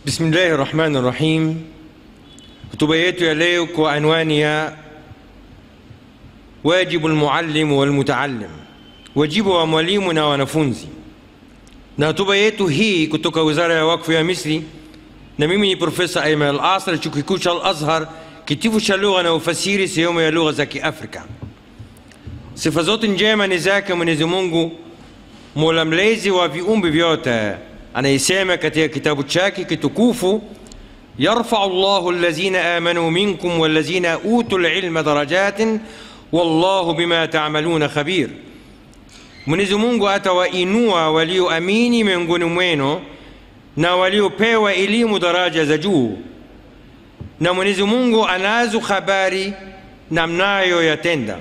Bismillahi rahmani rahim. Hotuba yetu ya leo kwa anwani ya wajibu lmuallimu walmutaallim, wajibu wa mwalimu na wanafunzi. Na hotuba yetu hii kutoka Wizara ya Wakfu ya Misri, na mimi ni Profesa Ayman Al-Asr, chuo kikuu cha Al-Azhar, kitivo cha lugha na ufasiri, sehemu ya lugha za Kiafrika. Sifa zote njema ni zake Mwenyezi Mungu, mola mlezi wa viumbe vyote, anayesema katika kitabu chake kitukufu yarfau llahu allazina amanu minkum wallazina utu lilma darajatin wallahu bima tamaluna khabir. Mwenyezi Mungu atawainua walioamini miongoni mwenu na waliopewa elimu daraja za juu, na Mwenyezi Mungu anazo habari na mnayoyatenda.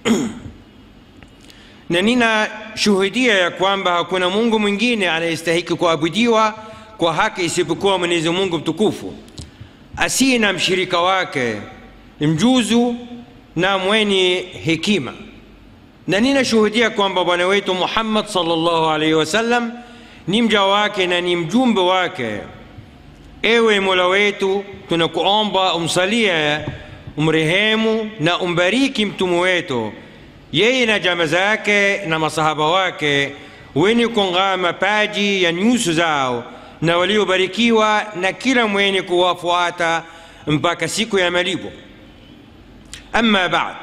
na ninashuhudia ya kwamba hakuna Mungu mwingine anayestahiki kuabudiwa kwa haki isipokuwa Mwenyezi Mungu mtukufu, asiye na mshirika wake, mjuzu na mwenye hekima. Na ninashuhudia kwamba Bwana wetu Muhammad sallallahu alaihi wasallam ni mja wake na ni mjumbe wake. Ewe Mola wetu, tunakuomba umsalie, umrehemu na umbariki mtume wetu yeye na jamaa zake na masahaba wake wenye kung'aa mapaji ya nyuso zao na waliobarikiwa na kila mwenye kuwafuata mpaka siku ya malipo. Amma baad,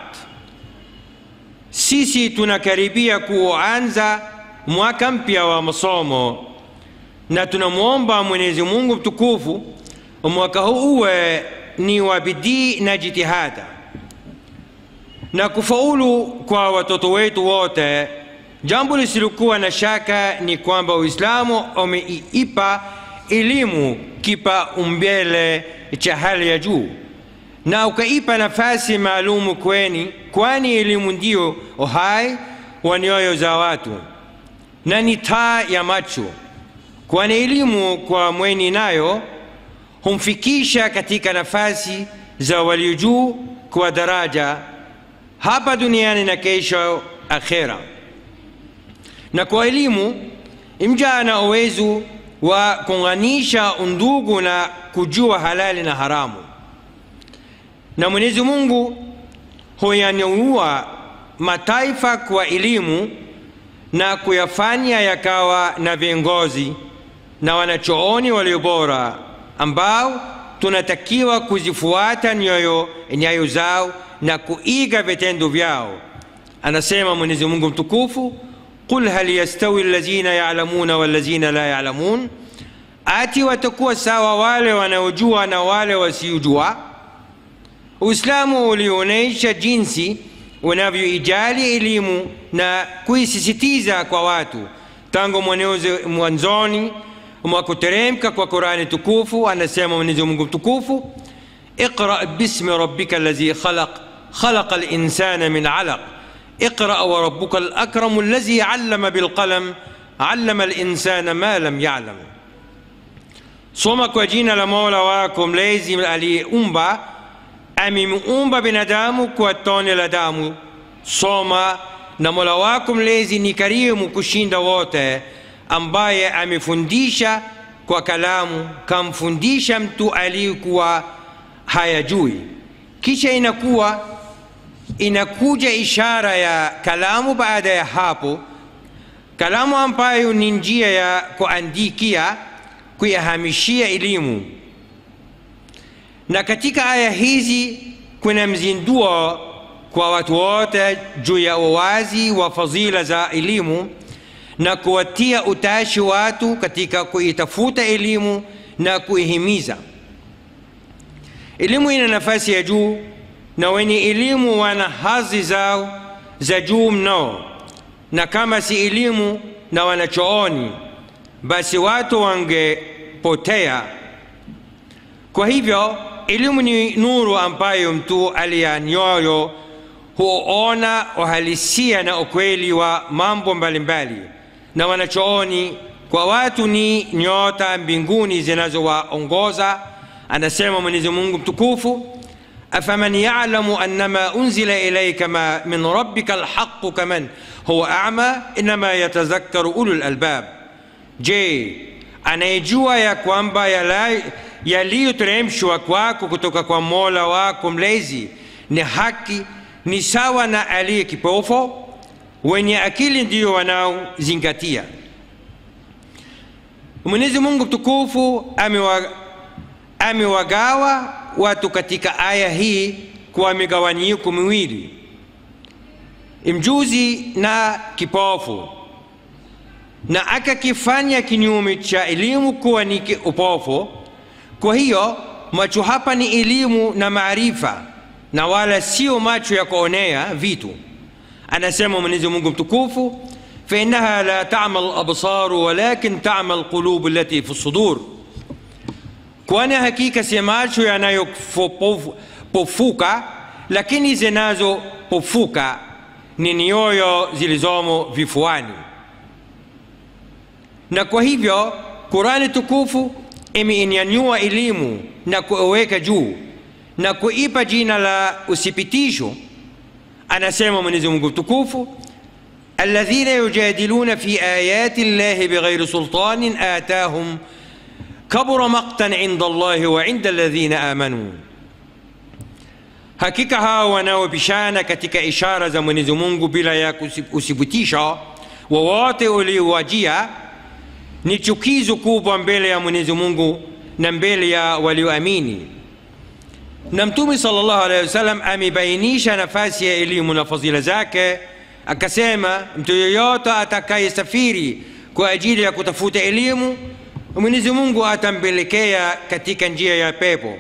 sisi tunakaribia kuanza mwaka mpya wa masomo na tunamwomba Mwenyezi Mungu mtukufu mwaka huu uwe ni wa bidii na jitihada na kufaulu kwa watoto wetu wote. Jambo lisilokuwa na shaka ni kwamba Uislamu umeipa elimu kipaumbele cha hali ya juu na ukaipa nafasi maalumu kweni, kwani elimu ndio uhai wa nyoyo za watu na ni taa ya macho, kwani elimu kwa mweni nayo humfikisha katika nafasi za walio juu kwa daraja hapa duniani na kesho akhera. Na kwa elimu mja ana uwezo wa kuunganisha undugu na kujua halali na haramu, na Mwenyezi Mungu huyanyanyua mataifa kwa elimu na kuyafanya yakawa na viongozi na wanachooni walio bora ambao tunatakiwa kuzifuata nyayo nyayo zao na kuiga vitendo vyao. Anasema Mwenyezi Mungu mtukufu, qul hal yastawi allazina ya'lamuna wallazina la ya'lamun, ati watakuwa sawa wale wanaojua na wale wasiojua? Uislamu ulionyesha jinsi unavyoijali elimu na kuisisitiza kwa watu tangu mwanzoni mwa kuteremka kwa Qurani tukufu. Anasema Mwenyezi Mungu mtukufu, iqra bismi rabbika allazi khalaq خلق الإنسان من علق اقرأ وربك الأكرم الذي علم بالقلم علم الإنسان ما لم يعلم soma kwa jina la mola wako mlezi aliyeumba amemuumba binadamu kwa tone la damu soma na mola wako mlezi ni karimu kushinda wote ambaye amefundisha kwa kalamu kamfundisha mtu aliyekuwa hayajui kisha inakuwa inakuja ishara ya kalamu baada ya hapo, kalamu ambayo ni njia ya kuandikia, kuyahamishia elimu. Na katika aya hizi kuna mzinduo kwa watu wote juu ya uwazi wa fadhila za elimu na kuwatia utashi watu katika kuitafuta elimu na kuihimiza. Elimu ina nafasi ya juu na wenye elimu wana hadhi zao za juu mno, na kama si elimu na wanachooni, basi watu wangepotea. Kwa hivyo elimu ni nuru ambayo mtu aliya nyoyo huona uhalisia na ukweli wa mambo mbalimbali, na wanachooni kwa watu ni nyota mbinguni zinazowaongoza. Anasema Mwenyezi Mungu mtukufu afaman yalamu annama unzila ilaika ma min rabbika alhaqu kaman huwa ama inama yatazakkaru ulul albab, je, anayejua ya kwamba yala- yaliyoteremshwa kwako kutoka kwa mola wako mlezi ni haki ni sawa na aliye kipofu wenye akili ndiyo wanaozingatia mwenyezi mungu mtukufu amewa- amewagawa watu katika aya hii kwa migawanyiko miwili mjuzi na kipofu na akakifanya kinyume cha elimu kuwa ni ki- upofu kwa hiyo macho hapa ni elimu na maarifa na wala sio macho ya kuonea vitu anasema mwenyezi mungu mtukufu fainaha la tama labsaru walakin tama lqulubu allati fi sudur kwani hakika si macho yanayopofuka lakini zinazopofuka ni nyoyo zilizomo vifuani na kwa hivyo qurani tukufu imeinyanyua elimu na kuiweka juu na kuipa jina la uthibitisho anasema mwenyezi mungu mtukufu الذين يجادلون في آيات الله بغير سلطان آتاهم كبر مقتا عند الله وعند الذين آمنوا hakika hawa wanaopishana katika ishara za mwenyezi mungu bila ya uthibitisho wowote uliowajia ni chukizo kubwa mbele ya mwenyezi mungu na mbele ya walioamini na mtume salllahu alehi wasallam amebainisha nafasi ya elimu na fadhila zake akasema mtu yeyote atakayesafiri kwa ajili ya kutafuta elimu mwenyezi mungu atampelekea katika njia ya pepo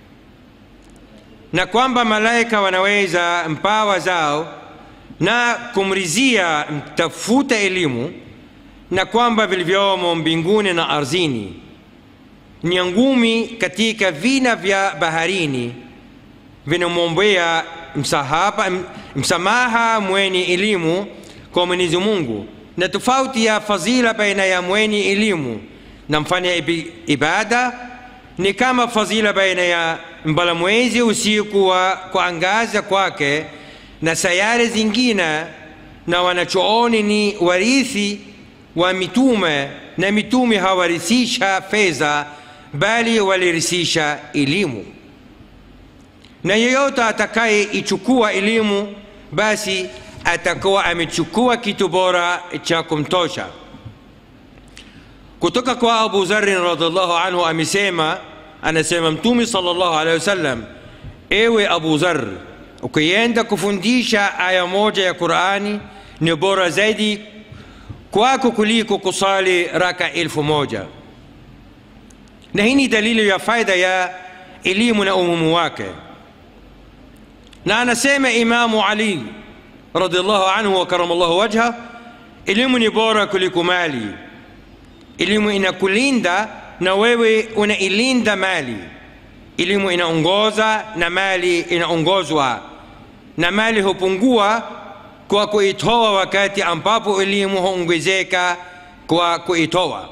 na kwamba malaika wanaweza mpawa zao na kumrizia mtafuta elimu na kwamba vilivyomo mbinguni na ardhini ni ngumi katika vina vya baharini vinamwombea msahaba msamaha mwenye elimu kwa mwenyezi mungu na tofauti ya fadhila baina ya mwenye elimu na mfanya ibada ni kama fadhila baina ya mbalamwezi usiku wa kuangaza kwake na sayari zingine na wanachooni ni warithi wa mitume na mitume hawarithisha fedha bali walirithisha elimu na yeyote atakayeichukua elimu basi atakuwa amechukua kitu bora cha kumtosha kutoka kwa abu zarin radiallahu anhu amesema anasema mtume salllahu alehi wasallam ewe abu zar ukienda kufundisha aya moja ya qurani ni bora zaidi kwako kuliko kusali raka elfu moja na hii ni dalili ya faida ya elimu na umumu wake na anasema imamu ali radiallahu anhu wa karamallahu wajha elimu ni bora kuliko mali elimu inakulinda na wewe unailinda mali elimu inaongoza na mali inaongozwa na mali hupungua kwa kuitoa wakati ambapo elimu huongezeka kwa kuitoa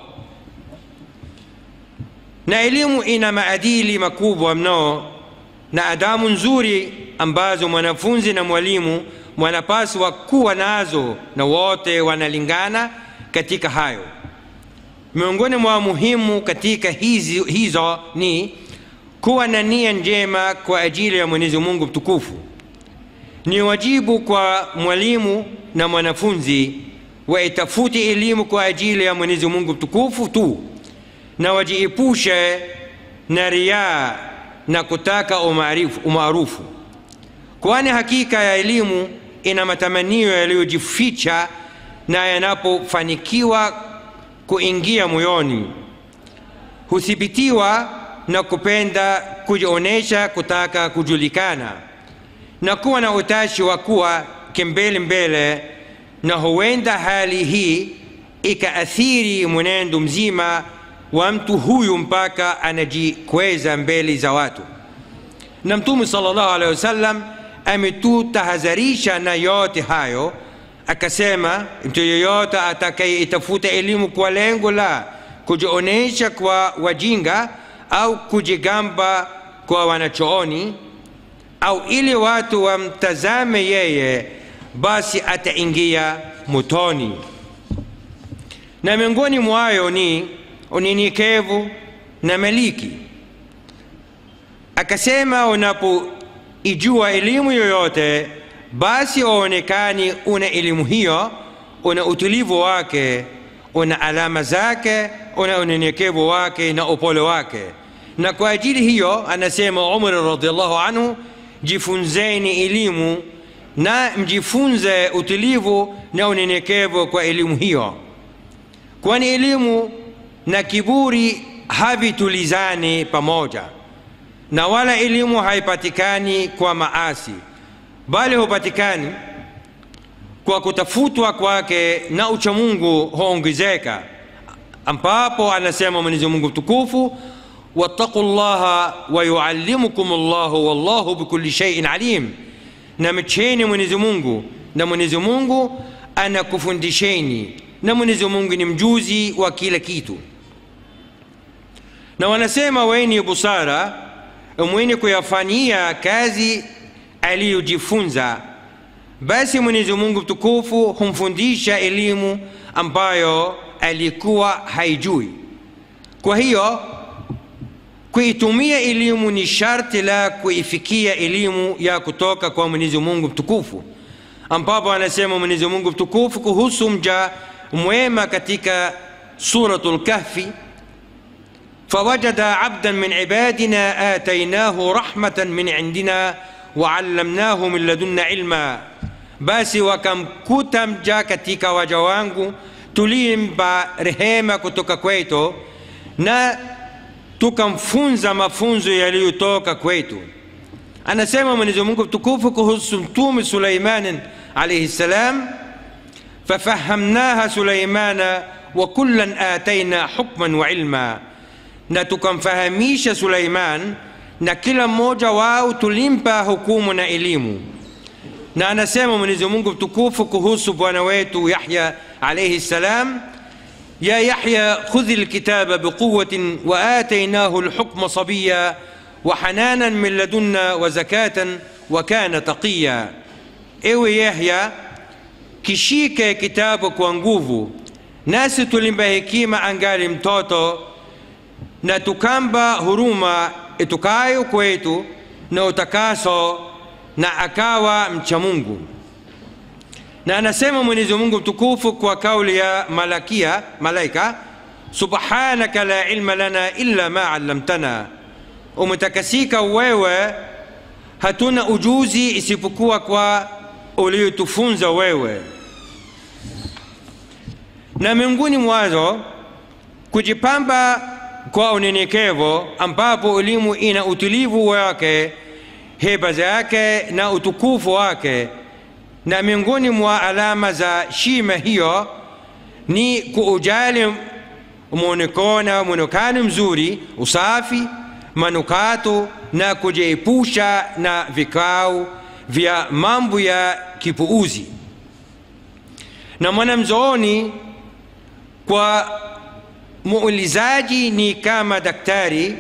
na elimu ina maadili makubwa mno na adamu nzuri ambazo mwanafunzi na mwalimu wanapaswa kuwa nazo na wote wanalingana katika hayo miongoni mwa muhimu katika hizi, hizo ni kuwa na nia njema kwa ajili ya mwenyezi mungu mtukufu ni wajibu kwa mwalimu na mwanafunzi waitafute elimu kwa ajili ya mwenyezi mungu mtukufu tu na wajiepushe na riaa na kutaka umaarufu kwani hakika ya elimu ina matamanio yaliyojificha na yanapofanikiwa kuingia moyoni huthibitiwa na kupenda kujionyesha kutaka kujulikana na kuwa na utashi wa kuwa kimbele mbele na huenda hali hii ikaathiri mwenendo mzima wa mtu huyu mpaka anajikweza mbele za watu na mtume salllahu alehi wasallam ametutahadharisha na yote hayo akasema mtu yeyote atakayeitafuta elimu kwa lengo la kujionyesha kwa wajinga au kujigamba kwa wanachooni au ili watu wamtazame yeye basi ataingia motoni na miongoni mwayo ni unyenyekevu na maliki akasema unapoijua elimu yoyote basi uonekani una elimu hiyo una utulivu wake una alama zake una unyenyekevu wake na upole wake na kwa ajili hiyo anasema umar radiallahu anhu jifunzeni elimu na mjifunze utulivu na unyenyekevu kwa elimu hiyo kwani elimu na kiburi havitulizani pamoja na wala elimu haipatikani kwa maasi bali hupatikani kwa kutafutwa kwake na uchamungu huongezeka ambapo anasema mwenyezi mungu mtukufu wattaqu llaha wayuallimukum llahu wallahu bikulli shaiin alim na mcheni mwenyezi mungu na mwenyezi mungu anakufundisheni na mwenyezi mungu ni mjuzi wa kila kitu na wanasema wenye busara mwenye kuyafanyia kazi aliyojifunza basi mwenyezi mungu mtukufu humfundisha elimu ambayo alikuwa haijui kwa hiyo kuitumia elimu ni sharti la kuifikia elimu ya kutoka kwa mwenyezi mungu mtukufu ambapo anasema mwenyezi mungu mtukufu kuhusu mja mwema katika suratu lkahfi فوجد عبدا من عبادنا آتيناه رحمة من عندنا وعلمناه من لدنا علما basi wakamkuta mja katika waja wangu tulimpa rehema kutoka kwetu na tukamfunza mafunzo yaliyotoka kwetu anasema mwenyezi mungu mtukufu kuhusu mtume suleimanin alaihi ssalam fafahamnaha suleimana wa kullan ataina hukman wa ilma na tukamfahamisha suleiman na kila mmoja wao tulimpa hukumu na elimu na anasema mwenyezi mungu mtukufu kuhusu bwana wetu yahya alaihi ssalam يا يحيى خذ الكتاب بقوة وآتيناه الحكم صبيا وحنانا من لدنا وزكاة وكان تقيا ewe yahya kishike kitabu kwa nguvu nasi tulimba hekima angali mtoto na tukamba huruma itukayo kwetu na utakaso na akawa mcha mungu na anasema mwenyezi mungu mtukufu kwa kauli ya malakia malaika subhanaka la ilma lana illa ma allamtana umetakasika wewe hatuna ujuzi isipokuwa kwa uliotufunza wewe na miongoni mwazo kujipamba kwa unyenyekevu ambapo elimu ina utulivu wake heba zake na utukufu wake na miongoni mwa alama za shima hiyo ni kuujali mwonekano mwonekano mzuri usafi manukato na kujiepusha na vikao vya mambo ya kipuuzi na mwanamzooni kwa muulizaji ni kama daktari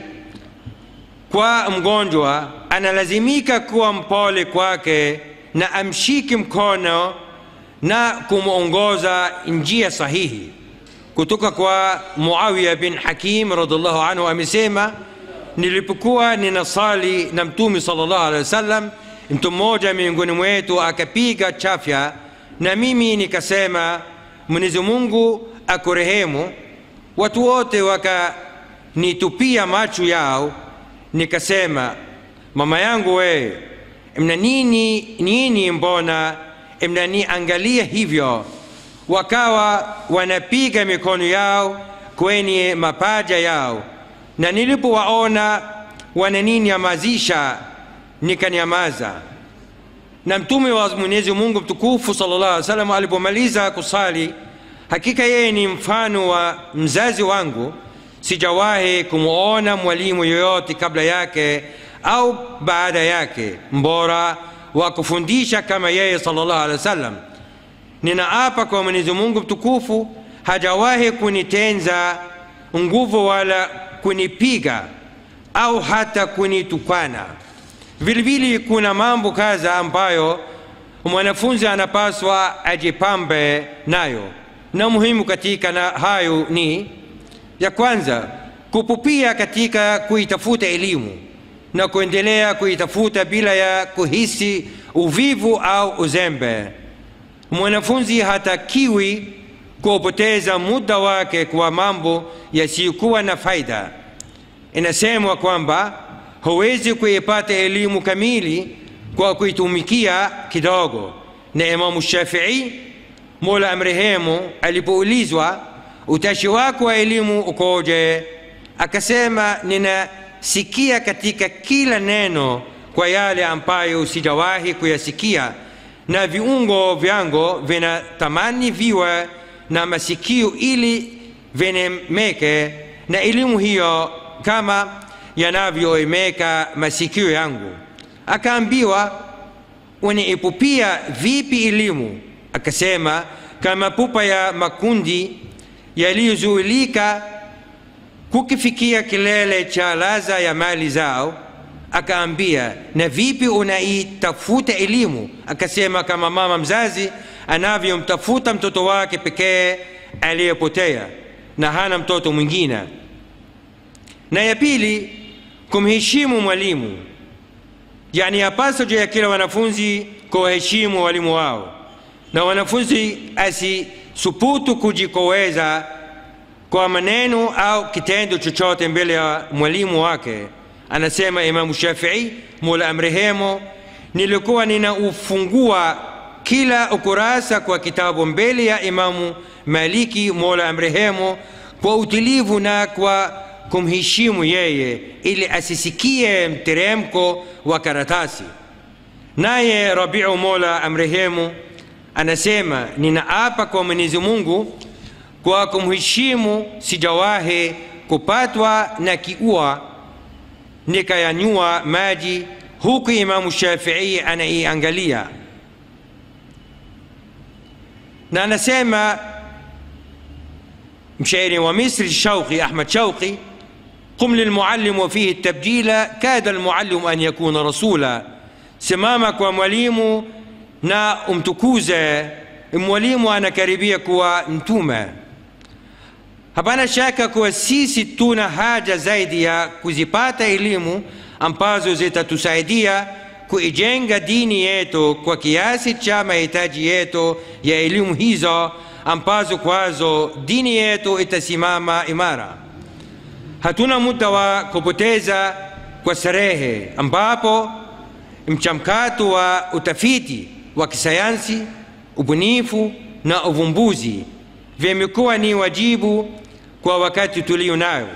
kwa mgonjwa analazimika kuwa mpole kwake na amshike mkono na kumwongoza njia sahihi kutoka kwa muawiya bin hakim radiallahu anhu amesema nilipokuwa ninasali na mtume salllah alehi wasallam mtu mmoja miongoni mwetu akapiga chafya na mimi nikasema mwenyezi mungu akurehemu watu wote wakanitupia macho yao nikasema mama yangu wee mna nini nini mbona mnaniangalia hivyo wakawa wanapiga mikono yao kwenye mapaja yao na nilipowaona wananinyamazisha nikanyamaza na mtume wa mwenyezi mungu mtukufu salllah alih wasallam alipomaliza kusali hakika yeye ni mfano wa mzazi wangu sijawahi kumwona mwalimu yoyote kabla yake au baada yake mbora wa kufundisha kama yeye salllah alehi wasallam ninaapa kwa mwenyezi mungu mtukufu hajawahi kunitenza nguvu wala kunipiga au hata kunitukana vilevile kuna mambo kadha ambayo mwanafunzi anapaswa ajipambe nayo na muhimu katika na hayo ni ya kwanza kupupia katika kuitafuta elimu na kuendelea kuitafuta bila ya kuhisi uvivu au uzembe mwanafunzi hatakiwi kupoteza muda wake kwa mambo yasiyokuwa na faida inasemwa kwamba huwezi kuipata elimu kamili kwa kuitumikia kidogo na imamu shafii mola amrehemu alipoulizwa utashi wako wa elimu ukoje akasema ninasikia katika kila neno kwa yale ambayo sijawahi kuyasikia na viungo vyangu vinatamani viwe na masikio ili vinemeke na elimu hiyo kama yanavyoemeka masikio yangu akaambiwa unaipupia vipi elimu akasema kama pupa ya makundi yaliyozuilika kukifikia kilele cha laza ya mali zao akaambia na vipi unaitafuta elimu akasema kama mama mzazi anavyomtafuta mtoto wake pekee aliyepotea na hana mtoto mwingine na ya pili kumheshimu mwalimu yani yapaswa juu ya kila wanafunzi kuwaheshimu walimu wao na wanafunzi asisuputu kujikoweza kwa maneno au kitendo chochote mbele ya mwalimu wake anasema imamu shafii mola amrehemo nilikuwa ninaufungua kila ukurasa kwa kitabu mbele ya imamu maliki mola amrehemo kwa utulivu na kwa kumheshimu yeye ili asisikie mteremko wa karatasi naye rabiu mola amrehemu anasema ninaapa kwa mwenyezi mungu kwa kumheshimu sijawahi kupatwa na kiua nikayanyua maji huku imamu shafii anaiangalia na anasema mshairi wa misri shauqi ahmad shauqi قم للمعلم وفيه التبجيل كاد المعلم أن يكون رسولا simama kwa mwalimu na umtukuze mwalimu anakaribia kuwa mtume hapana shaka kuwa sisi tuna haja zaidi ya kuzipata elimu ambazo zitatusaidia kuijenga dini yetu kwa kiasi cha mahitaji yetu ya elimu hizo ambazo kwazo dini yetu itasimama imara hatuna muda wa kupoteza kwa starehe ambapo mchamkato wa utafiti wa kisayansi ubunifu na uvumbuzi vimekuwa ni wajibu kwa wakati tulio nayo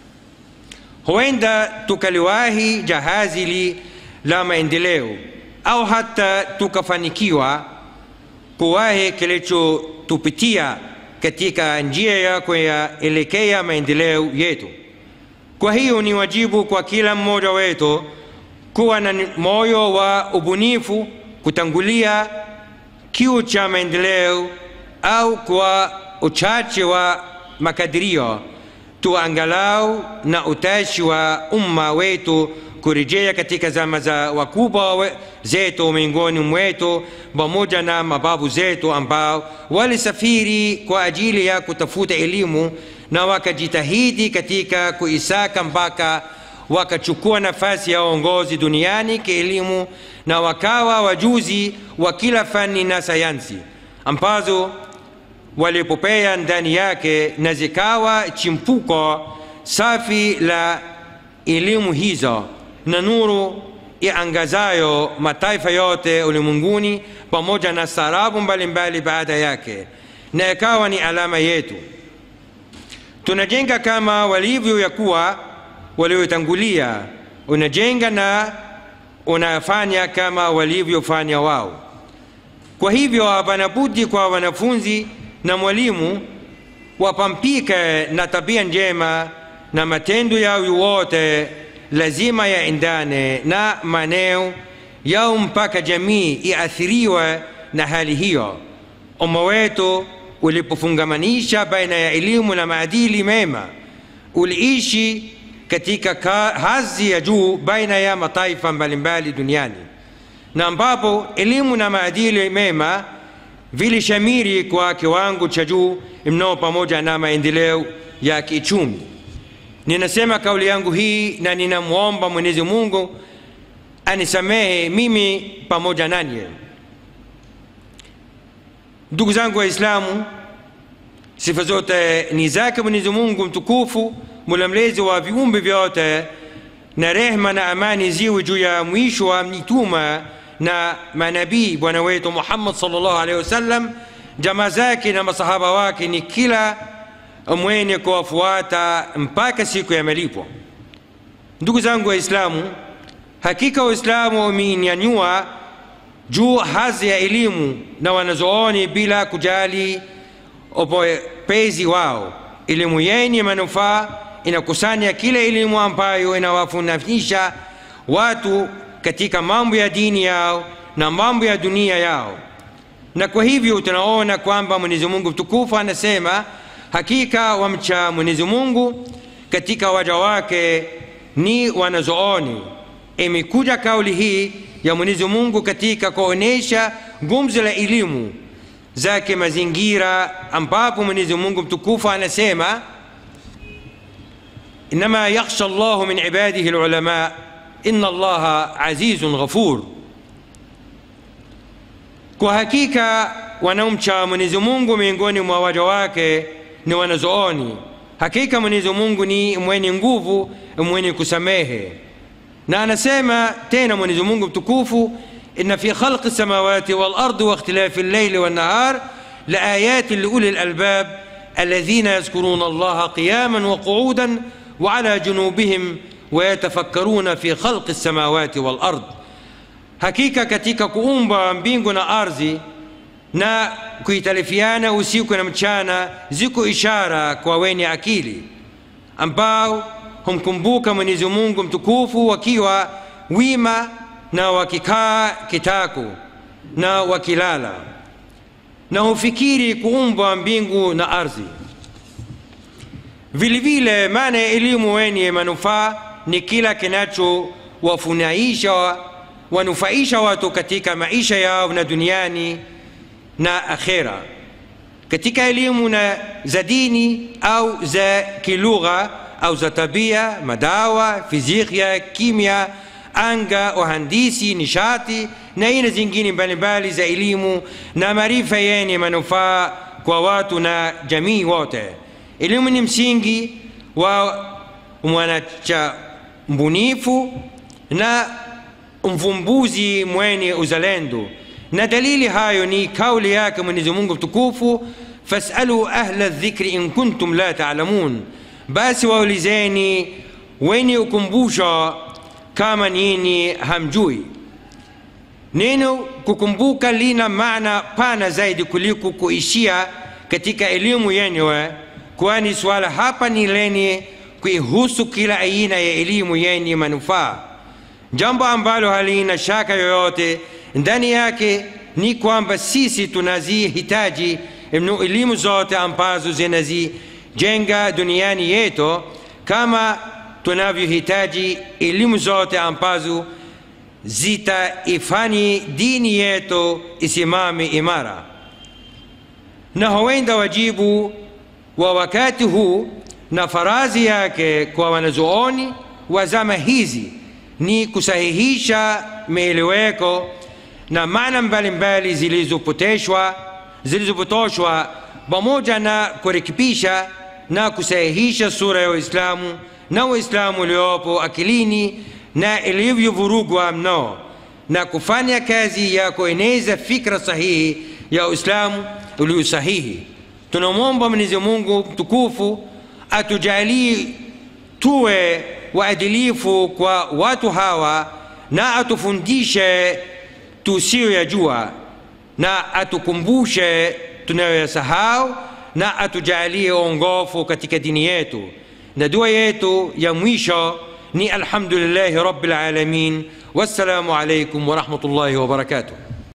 huenda tukaliwahi jahazi li la maendeleo au hata tukafanikiwa kuwahi kilichotupitia katika njia ya kuyaelekea maendeleo yetu kwa hiyo ni wajibu kwa kila mmoja wetu kuwa na moyo wa ubunifu kutangulia kiu cha maendeleo au kwa uchache wa makadirio tuangalau na utashi wa umma wetu kurejea katika zama za wakubwa zetu miongoni mwetu pamoja na mababu zetu ambao walisafiri kwa ajili ya kutafuta elimu na wakajitahidi katika kuisaka mpaka wakachukua nafasi ya uongozi duniani kielimu na wakawa wajuzi wa kila fani na sayansi ambazo walipopea ndani yake na zikawa chimpuko safi la elimu hizo na nuru iangazayo mataifa yote ulimwenguni pamoja na sarabu mbalimbali baada yake na ikawa ni alama yetu tunajenga kama walivyo ya kuwa waliotangulia unajenga na unafanya kama walivyofanya wao kwa hivyo hapana budi kwa wanafunzi na mwalimu wapampike na tabia njema na matendo yao yote lazima yaendane na maneo yao mpaka jamii iathiriwe na hali hiyo umma wetu ulipofungamanisha baina ya elimu na maadili mema uliishi katika hadhi ya juu baina ya mataifa mbalimbali duniani na ambapo elimu na maadili mema vilishamiri kwa kiwango cha juu mno pamoja na maendeleo ya kiuchumi. Ninasema kauli yangu hii na ninamwomba Mwenyezi Mungu anisamehe mimi pamoja nanyi. Ndugu zangu Waislamu, sifa zote ni zake Mwenyezi Mungu mtukufu, mola mlezi wa viumbe vyote, na rehma na amani ziwe juu ya mwisho wa mitume na manabii bwana wetu Muhammad sallallahu alaihi wasallam, jamaa zake na masahaba wake, ni kila mwenye kuwafuata mpaka siku ya malipo. Ndugu zangu Waislamu, hakika Waislamu wameinyanyua juu hadhi ya elimu na wanazooni bila kujali upezi wao. Elimu yenye manufaa inakusanya kila elimu ambayo inawafundisha watu katika mambo ya dini yao na mambo ya dunia yao, na kwa hivyo tunaona kwamba Mwenyezi Mungu mtukufu anasema, hakika wamcha Mwenyezi Mungu katika waja wake ni wanazooni. Imekuja kauli hii ya Mwenyezi Mungu katika kuonesha gumzo la elimu zake mazingira, ambapo Mwenyezi Mungu mtukufu anasema inma yakhsha Allahu min ibadihi alulama inna Allaha azizun ghafur, kwa hakika wanaomcha Mwenyezi Mungu miongoni mwa waja wake ni wanazooni. Hakika Mwenyezi Mungu ni mwenye nguvu, mwenye kusamehe. Na anasema tena Mwenyezi Mungu mtukufu, inna fi khalqi samawati wal ardi wa ikhtilafi al-layli wan nahar la ayatin li ulil albab alladhina yadhkuruna Allaha qiyaman wa qu'udan wa ala junubihim wa yatafakkaruna fi khalqi samawati wal ard, hakika katika kuumba mbingu na ardhi na kuitalifiana usiku na mchana ziko ishara kwa wenye akili ambao humkumbuka Mwenyezi Mungu mtukufu wakiwa wima na wakikaa kitako na wakilala na hufikiri kuumba mbingu na ardhi. Vilevile, maana ya elimu wenye manufaa ni kila kinachowafunaisha wanufaisha watu katika maisha yao na duniani na akhera, katika elimu na za dini au za kilugha au za tabia, madawa, fizikia, kimya, anga, uhandisi, nishati na aina zingine mbalimbali za elimu na maarifa yenye manufaa kwa watu na jamii wote. Elimu ni msingi wa mwanacha mbunifu na mvumbuzi mwenye uzalendo, na dalili hayo ni kauli yake Mwenyezi Mungu mtukufu, fasalu ahla dhikri in kuntum la taalamun, basi waulizeni wenye ukumbusho kama nini hamjui. Neno kukumbuka lina maana pana zaidi kuliko kuishia katika elimu yenyewe, kwani swala hapa ni lenye kuihusu kila aina ya elimu yenye manufaa. Jambo ambalo halina shaka yoyote ndani yake ni kwamba sisi tunazihitaji mno elimu zote ambazo zinazijenga duniani yetu kama tunavyohitaji elimu zote ambazo zitaifani dini yetu isimame imara. Na huenda wajibu wa wakati huu na farazi yake kwa wanazuoni wa zama hizi ni kusahihisha mieleweko na maana mbalimbali zilizopoteshwa zilizopotoshwa pamoja na kurekebisha na kusahihisha sura ya Uislamu na Uislamu uliopo akilini na ilivyovurugwa mno na kufanya kazi ya kueneza fikra sahihi ya Uislamu ulio sahihi. Tunamwomba Mwenyezi Mungu mtukufu atujalie tuwe waadilifu kwa watu hawa na atufundishe tusiyoyajua na atukumbushe tunayoyasahau na atujalie ongofu katika dini yetu. Na dua yetu ya mwisho ni alhamdulillahi rabbil alamin. Wassalamu alaikum warahmatullahi wabarakatuh.